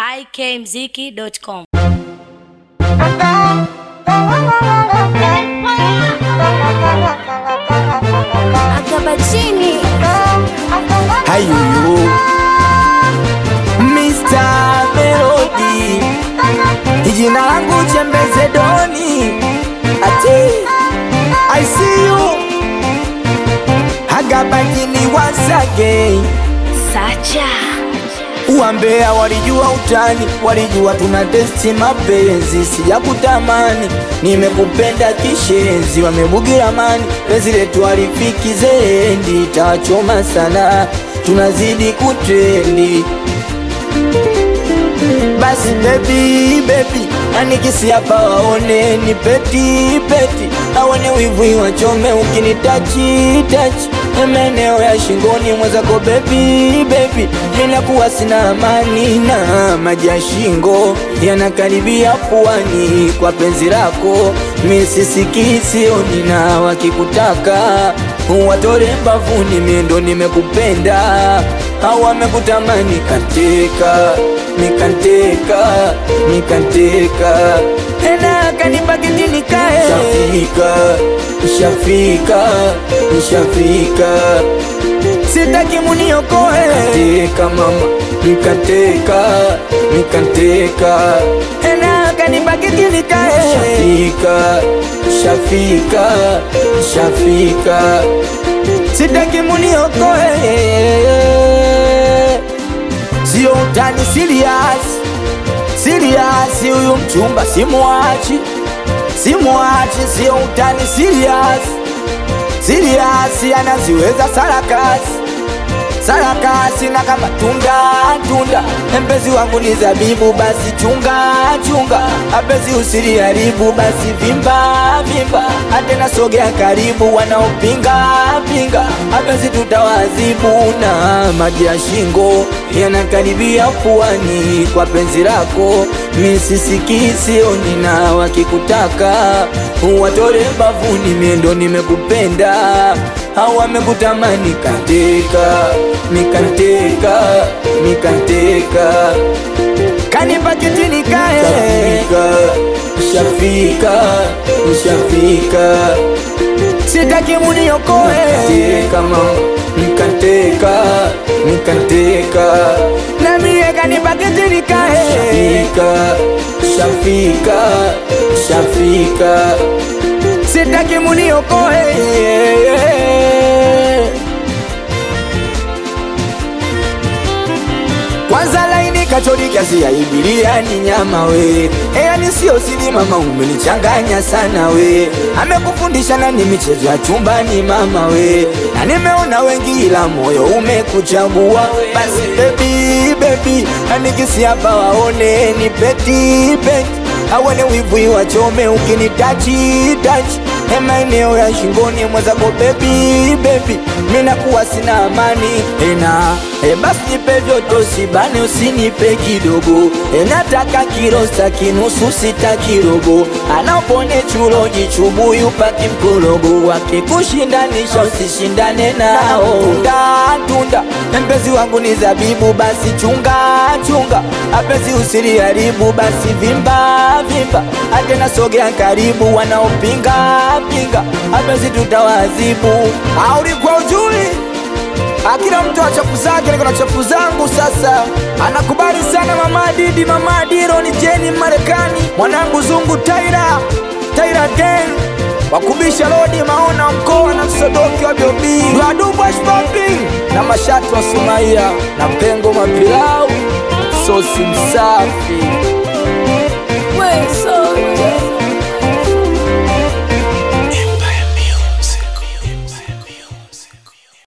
ikmziki.com. Akabachini Hayuyu Mr. Melody Jina langu Chembeze Doni Ati I see you Hagabagini once again Sacha Uambea walijua utani, walijua tuna testi mapenzi, si ya kutamani. Nimekupenda kishenzi, wamebugira mani, penzi letu halifiki zendi, tachoma sana, tunazidi kutrendi. Basi baby baby, anikisi hapa waone ni peti peti, aone wivu wachome ukinitachi tachi maeneo ya shingoni mwenzako baby baby, ninakuwa sina amani na maji ya shingo yanakaribia puani kwa penzi lako, misisiki sioni na wakikutaka watore mbavuni, miendo nimekupenda au wamekutamani kateka nikanteka nikanteka tena kanibakiti nikae shafika shafika shafika sitaki muniokoe kateka mama nikateka nikanteka tena kanibakiti nikae shafika shafika shafika sitaki muniokoe Sio utani serious Serious huyu mchumba simuachi Simuachi sio utani serious Serious anaziweza sarakasi Sarakasi na kama tunda tunda Mpenzi wangu ni zabibu basi chunga chunga Apenzi usiliharibu basi vimba vimba Atena sogea karibu wanaopinga pinga Apenzi tutawazibu na maji ya shingo Yanakaribia puani kwa penzi lako Misisiki sioni na wakikutaka Watore bavuni miendo nimekupenda au wamekutamani kateka mikanteka mikanteka kanipa kitini kae shafika shafika shafika sitaki muniokoe kateka mama mikanteka mikanteka na mie kanipa kitini kae shafika shafika shafika sitaki muniokoe kwanza laini kachori kiasi ya ibilia ni nyama we yani sio sili mama umenichanganya sana we amekufundisha nani michezo ya chumbani mama we na nimeona wengi ila moyo umekuchagua basi bebi bebi anikisi hapa waone ni peti peti awane wivu wachome ukinitachi tachi e maeneo ya shingoni mwenzako bebi bebi minakuwa sina amani ena e basi nipe vyote usibane usinipe kidogo e nataka kirosta kinusu sita kirogo anaopone chulo jichubuyu paki mkorogo wakikushindanisha usishindane nao tunda tunda mpenzi wangu ni zabibu basi chunga chunga apenzi usiliharibu basi vimba vimba atena sogea karibu wanaopinga pinga apenzi tutawazibu aulikuwa ujui akila mtu wa chafu zake niko na chafu zangu sasa anakubali sana mama didi mama diro ni jeni marekani mwanangu zungu taira taira gang wakubisha lodi maona mkoa na msodoki wa biobi wadubash popping na mashatu wa sumaia na pengo mapilau sosi msafi we so